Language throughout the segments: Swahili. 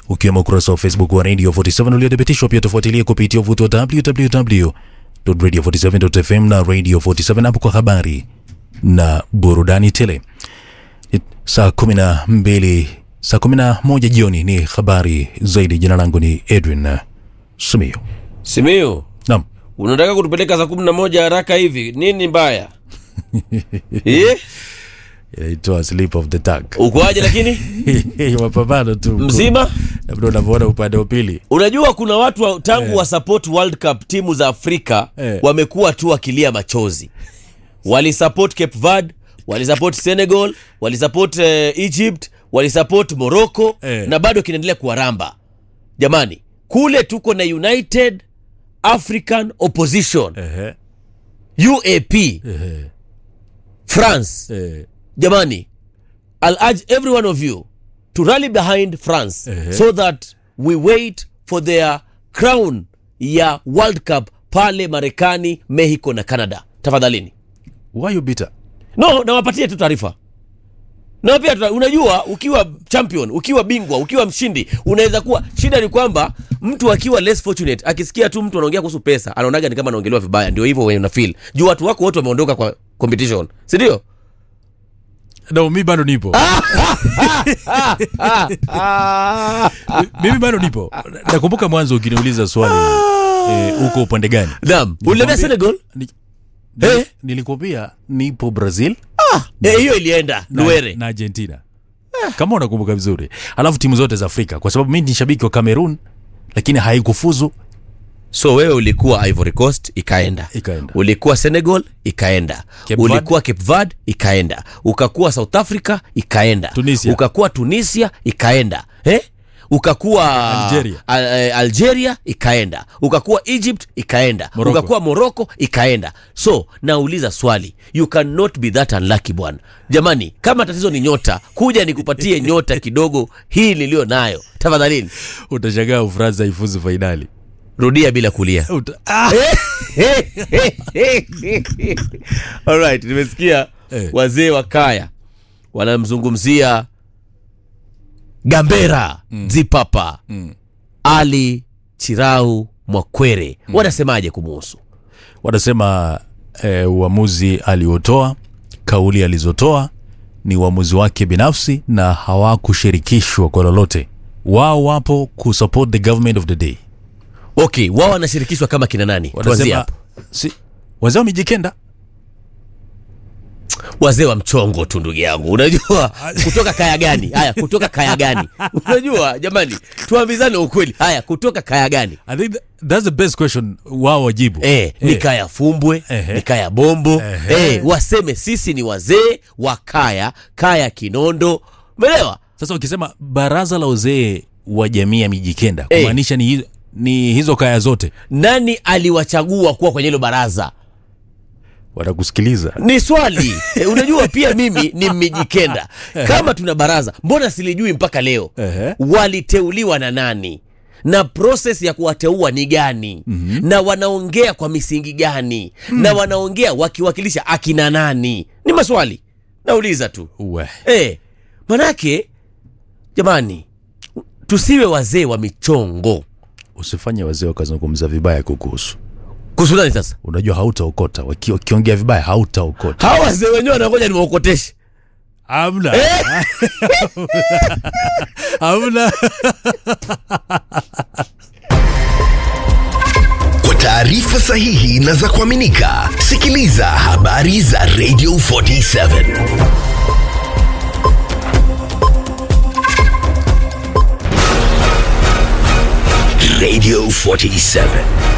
ukiwemo ukurasa wa Facebook wa Radio 47 uliothibitishwa. Pia tufuatilie kupitia uvuti wa www.radio47.fm na Radio 47 app kwa habari na burudani tele. It- Saa kumi na mbili saa kumi na moja jioni ni habari zaidi. Jina langu ni Edwin Sumio. Simiyu, Naam, unataka kutupeleka saa kumi na moja haraka hivi? Nini mbaya? Eh? inaitwa Slip of the Tongue. Ukoaje lakini? mapambano tu Mzima? labda unavyoona upande wa pili Unajua kuna watu wa, tangu wa support World Cup timu za Afrika Eh. wamekuwa tu wakilia machozi. Walisupport Cape Verde, walisupport Senegal, walisupport eh, Egypt, walisupport Morocco Eh. na bado kinaendelea kuwaramba. Jamani, kule tuko na United African Opposition Ehe, UAP ehe, France eh, jamani i'll urge every one of you to rally behind france Ehe. so that we wait for their crown ya world cup pale marekani mexico na canada tafadhalini why you bitter? no nawapatie tu taarifa na pia tuta- unajua ukiwa champion ukiwa bingwa ukiwa mshindi unaweza kuwa shida ni kwamba mtu akiwa less fortunate akisikia tu mtu anaongea kuhusu pesa anaonaga ni kama anaongelewa vibaya ndio hivyo wenye una feel juu watu wako wote wameondoka kwa competition si ndio No, mi bado nipo mimi bado nipo nakumbuka mwanzo ukiniuliza swali eh, uko upande gani naam uliambia senegal Ni- Eh? nilikuambia nipo brazil Eh, hiyo ilienda na, luere na argentina kama unakumbuka vizuri alafu timu zote za afrika kwa sababu mi ni shabiki wa cameroon lakini haikufuzu so wewe ulikuwa ivory coast ikaenda Ikaenda. ulikuwa senegal ikaenda Cape ulikuwa cape verde ikaenda ukakuwa south africa ikaenda Tunisia. ukakuwa tunisia ikaenda eh? ukakuwa Algeria. Al, eh, algeria ikaenda ukakuwa egypt ikaenda Morocco. ukakuwa morocco ikaenda so nauliza swali you cannot be that unlucky bwana jamani kama tatizo ni nyota kuja nikupatie nyota kidogo hii niliyo nayo tafadhalini utashangaa ufaransa haifuzu fainali rudia bila kulia Uta, ah! Alright, nimesikia Eh. wazee wa kaya wanamzungumzia Gambera Zipapa Ali Chirau Mwakwere wanasemaje kumuhusu? wanasema eh, uamuzi aliotoa kauli alizotoa ni uamuzi wake binafsi na hawakushirikishwa kwa lolote wao wapo kusupport the government of the day Okay, wao wanashirikishwa kama kina nani? Tuanzie wanasema hapo. si, wazee wa mijikenda Wazee wa mchongo tu ndugu yangu, unajua kutoka kaya gani? Haya, kutoka kaya gani? Unajua jamani, tuambizane ukweli. Haya, kutoka kaya gani? I think tha- that's the best question wao wajibu Eh, ni kaya fumbwe Ehe. ni kaya bombo Ehe. eh, waseme sisi ni wazee wa kaya kaya kinondo umeelewa sasa ukisema baraza la uzee wa jamii ya mijikenda Eh. kumaanisha ni, hi- ni hizo kaya zote nani aliwachagua kuwa kwenye hilo baraza watakusikiliza ni swali eh, unajua pia mimi ni mmijikenda kama tuna baraza mbona silijui mpaka leo Ehe. waliteuliwa na nani na proses ya kuwateua ni gani mm-hmm. na wanaongea kwa misingi gani mm. na wanaongea wakiwakilisha akina nani ni maswali nauliza tu Uwe. Eh, manake jamani, tusiwe wazee wa michongo. usifanye wazee wakazungumza vibaya kukuhusu Kuhusu nani sasa? unajua hautaokota Waki- wakiongea vibaya hautaokota Hawa wazee wenyewe wanangoja niwaokoteshe. hamna hamna Kwa taarifa sahihi na za kuaminika, sikiliza habari za Radio 47 Radio 47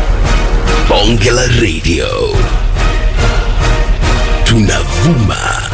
Bonge la Radio, tunavuma